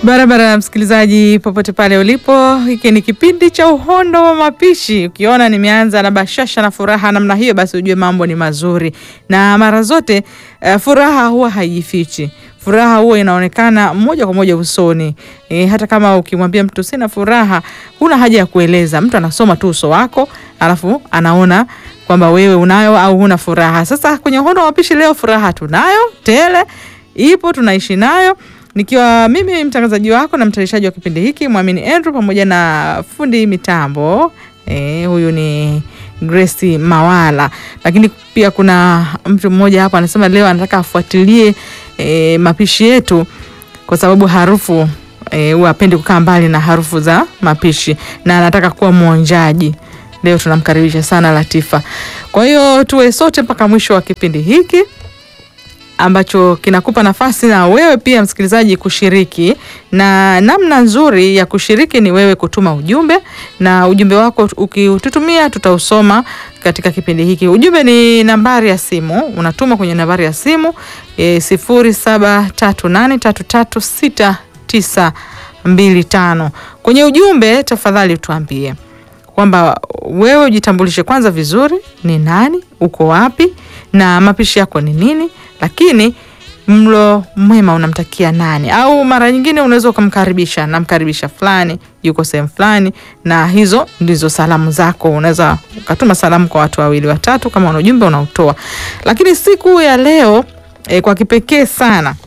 Barabara msikilizaji, popote pale ulipo, hiki ni kipindi cha Uhondo wa Mapishi. Ukiona nimeanza na bashasha na furaha namna hiyo, basi ujue mambo ni mazuri, na mara zote uh, furaha huwa haijifichi. Furaha huwa inaonekana moja kwa moja usoni. E, hata kama ukimwambia mtu sina furaha, huna haja ya kueleza. Mtu anasoma tu uso wako, alafu anaona kwamba wewe unayo au huna furaha. Sasa kwenye Uhondo wa Mapishi leo furaha tunayo tele, ipo tunaishi nayo nikiwa mimi mtangazaji wako na mtayarishaji wa kipindi hiki Mwamini Andrew pamoja na fundi mitambo e, huyu ni Grace Mawala, lakini pia kuna mtu mmoja hapa anasema leo anataka afuatilie e, mapishi yetu kwa sababu harufu e, huwa apendi kukaa mbali na harufu za mapishi na anataka kuwa mwonjaji. Leo tunamkaribisha sana Latifa. Kwa hiyo tuwe sote mpaka mwisho wa kipindi hiki ambacho kinakupa nafasi na wewe pia msikilizaji kushiriki, na namna nzuri ya kushiriki ni wewe kutuma ujumbe, na ujumbe wako ukiututumia tutausoma katika kipindi hiki. Ujumbe ni nambari ya simu, unatuma kwenye nambari ya simu e, sifuri saba tatu nane tatu tatu sita tisa mbili tano. Kwenye ujumbe tafadhali tuambie kwamba wewe ujitambulishe kwanza vizuri, ni nani, uko wapi na mapishi yako ni nini lakini mlo mwema unamtakia nani? Au mara nyingine unaweza ukamkaribisha, namkaribisha fulani, yuko sehemu fulani, na hizo ndizo salamu zako. Unaweza ukatuma salamu kwa watu wawili watatu, kama una ujumbe unautoa. Lakini siku ya leo e, kwa kipekee sana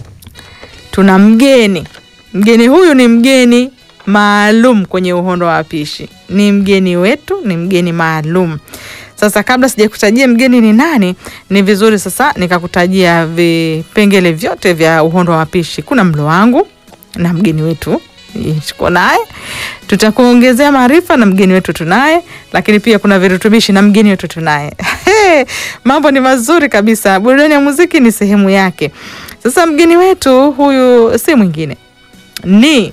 tuna mgeni. Mgeni huyu ni mgeni maalum kwenye Uhondo wa Mapishi, ni mgeni wetu, ni mgeni maalum. Sasa kabla sijakutajia mgeni ni nani, ni vizuri sasa nikakutajia vipengele vyote vya Uhondo wa Mapishi. Kuna mlo wangu na mgeni wetu tuko naye, tutakuongezea maarifa na mgeni wetu tunaye, lakini pia kuna virutubishi na mgeni wetu tunaye. Mambo ni mazuri kabisa. Burudani ya muziki ni sehemu yake. Sasa mgeni wetu huyu si mwingine, ni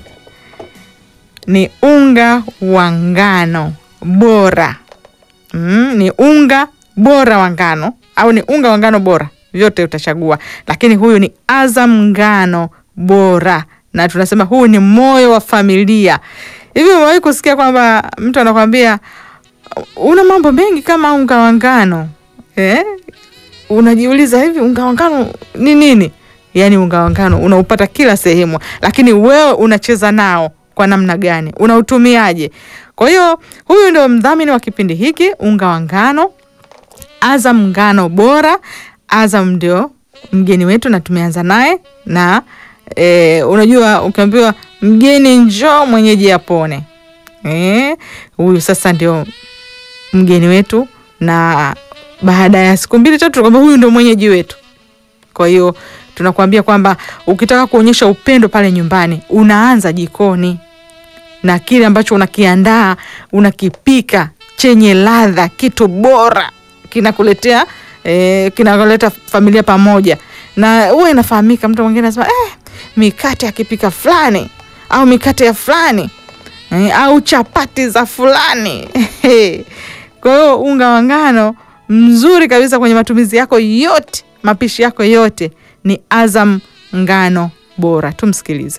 ni unga wa ngano bora Mm, ni unga bora wa ngano au ni unga wa ngano bora, vyote utachagua, lakini huyu ni Azam ngano bora, na tunasema huu ni moyo wa familia. Hivi umewahi kusikia kwamba mtu anakwambia una mambo mengi kama unga wa ngano eh? Unajiuliza, hivi unga wa ngano ni nini? Yaani unga wa ngano unaupata kila sehemu, lakini wewe unacheza nao kwa namna gani? Unautumiaje? Kwa hiyo huyu ndio mdhamini wa kipindi hiki, unga wa ngano Azam ngano bora. Azam ndio mgeni wetu na tumeanza naye na e, unajua ukiambiwa mgeni njoo mwenyeji apone. E, huyu sasa ndio mgeni wetu, na baada ya siku mbili tatu kwamba huyu ndio mwenyeji wetu. Kwa hiyo tunakuambia kwamba ukitaka kuonyesha upendo pale nyumbani unaanza jikoni na kile ambacho unakiandaa unakipika chenye ladha, kitu bora kinakuletea eh, kinakuleta familia pamoja, na huwa inafahamika. Mtu mwingine anasema eh, mikate akipika fulani au mikate ya fulani eh, au chapati za fulani kwa hiyo unga wa ngano mzuri kabisa kwenye matumizi yako yote, mapishi yako yote ni Azam ngano bora. Tumsikilize.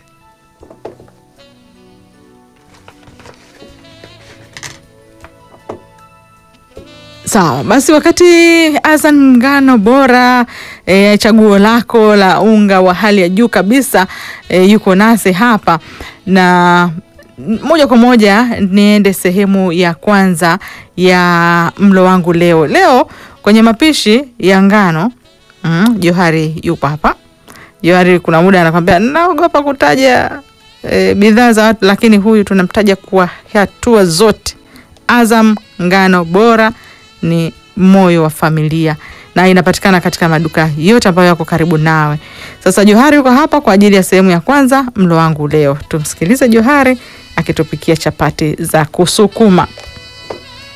Sawa basi, wakati Azam ngano bora e, chaguo lako la unga wa hali ya juu kabisa e, yuko nasi hapa, na moja kwa moja niende sehemu ya kwanza ya mlo wangu leo. Leo kwenye mapishi ya ngano mm, Johari yupo hapa. Johari kuna muda anakwambia naogopa kutaja e, bidhaa za watu, lakini huyu tunamtaja kwa hatua zote. Azam ngano bora ni moyo wa familia na inapatikana katika maduka yote ambayo yako karibu nawe. Sasa Johari yuko hapa kwa ajili ya sehemu ya kwanza mlo wangu leo. Tumsikilize Johari akitupikia chapati za kusukuma.